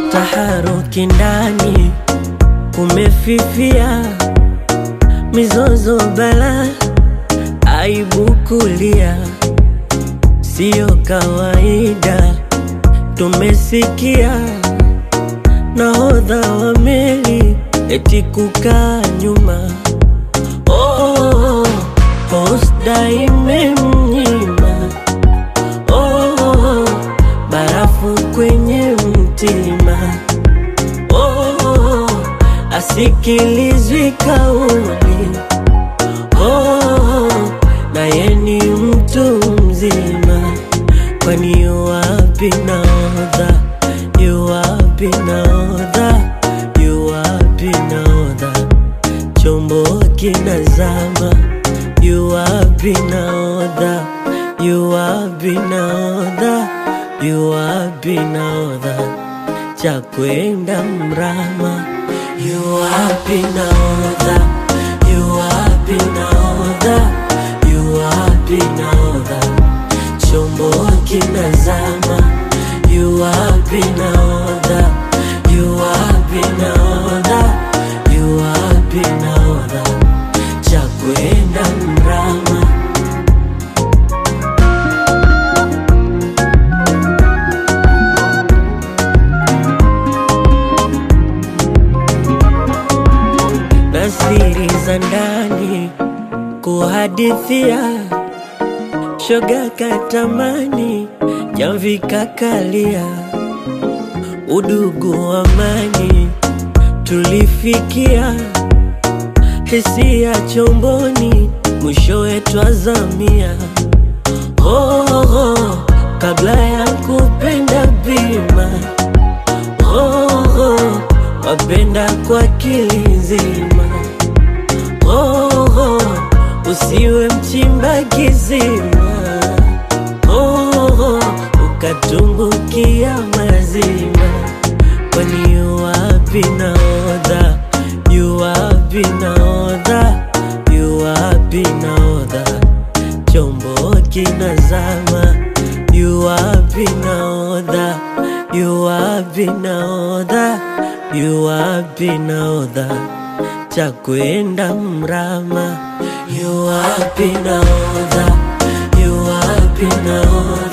taharuki ndani kumefifia, mizozo bala, aibu kulia, siyo kawaida. Tumesikia nahodha wa meli eti kukaa nyuma, oh, posta imemnyima, oh, barafu kwenye mtima, oh, asikilizwi kauli, oh, naye ni mtu mzima, kwani yu wapi nahodha? Yu wapi nahodha? Yu wapi nahodha? Chombo kinazama, yu wapi nahodha? Yu wapi nahodha? Yu wapi nahodha? Cha kwenda mrama, yu wapi nahodha? Yu wapi nahodha? Yu wapi nahodha? Chombo kinazama, yu wapi nahodha? Yu wapi nahodha? Yu wapi nahodha? Cha kwenda mrama. na siri za ndani kuhadithia, shoga katamani, jamvi kakalia, udugu amani tulifikia, hisia chomboni, mwishowe twazamia. Oh, oh, kabla ya kupenda bima oh, oh, wapenda kwa kilizima oh, oh, usiwe mchimba kizima oh, oh, ukatumbukia mazima kwani yu wapi nahodha yu wapi nahodha yu wapi nahodha chombo kinazama yu wapi nahodha yu wapi nahodha yu wapi nahodha cha kwenda mrama yu wapi nahodha yu wapi nahodha